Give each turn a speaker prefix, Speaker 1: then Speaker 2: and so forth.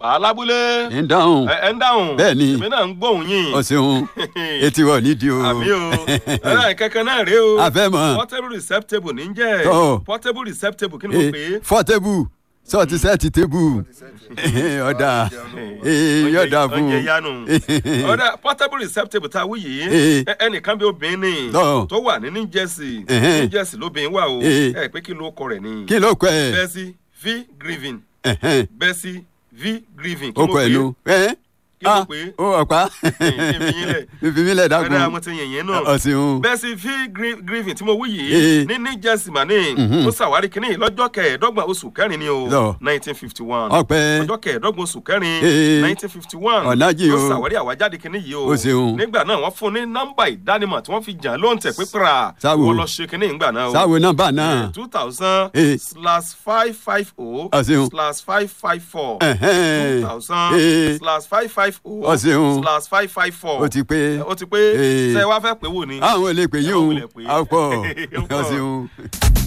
Speaker 1: alábúlé
Speaker 2: ń dáhùn
Speaker 1: ẹ ẹ ń dáhùn
Speaker 2: Bẹ́ẹ̀ ni.
Speaker 1: èmi náà ń gbóhùn yín
Speaker 2: o ṣeun etí wọ nídìí o.
Speaker 1: àmì o ẹ̀rọ kankan náà rèé o
Speaker 2: a fẹ́ mọ̀
Speaker 1: portable receptable ní jẹ́
Speaker 2: Tọ́.
Speaker 1: portable receptable kí ni mo pè é.
Speaker 2: fọ́tẹ́bù sọ́ọ̀tì sẹ́ẹ̀tì tébù ọ̀dà yọ̀dà fún
Speaker 1: oúnjẹ yanu ọ̀dà portable receptable tá a wí yìí
Speaker 2: Eh.
Speaker 1: ẹ- ẹnìkan bí obìnrin ni
Speaker 2: Tọ́.
Speaker 1: tó wà ní new jersey
Speaker 2: Ẹ̀hẹ́n.
Speaker 1: new jersey lóbìnrin wà o
Speaker 2: Eh.
Speaker 1: ẹ pé kí ló kọ rẹ̀ ni
Speaker 2: kí ló kọ ẹ
Speaker 1: Bessie v grieving
Speaker 2: Ẹ̀hẹ́n. Bessie
Speaker 1: v grieving kí
Speaker 2: ó
Speaker 1: mo
Speaker 2: kọ ẹ
Speaker 1: pè é
Speaker 2: nu ẹ
Speaker 1: kí mo pè é
Speaker 2: ó ọ̀pá
Speaker 1: ìfìyínlẹ̀.
Speaker 2: ìfìmílẹ̀
Speaker 1: ẹ̀rọ
Speaker 2: dákun
Speaker 1: àwọn ti yẹ̀yẹ́ náà
Speaker 2: ọ̀sìn
Speaker 1: Bessie v Gri- grieving tí mo wí
Speaker 2: Eh.
Speaker 1: yìí ní new jersey mani
Speaker 2: Mhm.
Speaker 1: ó ṣàwárí kínní lọ́jọ́ kẹẹ̀ẹ́dọ́gbọ̀n oṣù kẹrin ni o
Speaker 2: Lọ.
Speaker 1: nineteen fifty one
Speaker 2: ọpẹ́
Speaker 1: ọjọ́ kẹẹ̀ẹ́dọ́gbọ̀n oṣù kẹrin
Speaker 2: Eh.
Speaker 1: nineteen fifty one
Speaker 2: Ọ̀nájì
Speaker 1: ló
Speaker 2: o.
Speaker 1: ṣàwárí àwájáde kínní yìí o
Speaker 2: O ṣeun.
Speaker 1: nígbà náà wọ́n fún ní nọ́mbà ìdánimọ̀ tí wọ́n fi jàn ló ń tẹ̀ pípẹ́ra
Speaker 2: Sáwo.
Speaker 1: wọ́n lọ ṣe kínní ìgbà náà o
Speaker 2: sáwo nọ́mbà náà
Speaker 1: two thousand
Speaker 2: Eh.
Speaker 1: slash five five oh
Speaker 2: O ṣeun.
Speaker 1: slash five five four
Speaker 2: Ẹ̀hẹ́n.
Speaker 1: two thousand
Speaker 2: Eh.
Speaker 1: slash five five oh
Speaker 2: O ṣeun.
Speaker 1: slash five five four
Speaker 2: ó ti pé
Speaker 1: ó ti pé
Speaker 2: Eh.
Speaker 1: ṣe wá fẹ́ pé wò ni.
Speaker 2: àwọn olè pè yín
Speaker 1: Ẹ
Speaker 2: o
Speaker 1: má wulẹ̀ pé.
Speaker 2: àpọ̀
Speaker 1: Ó pọ̀.
Speaker 2: ọ̀sìn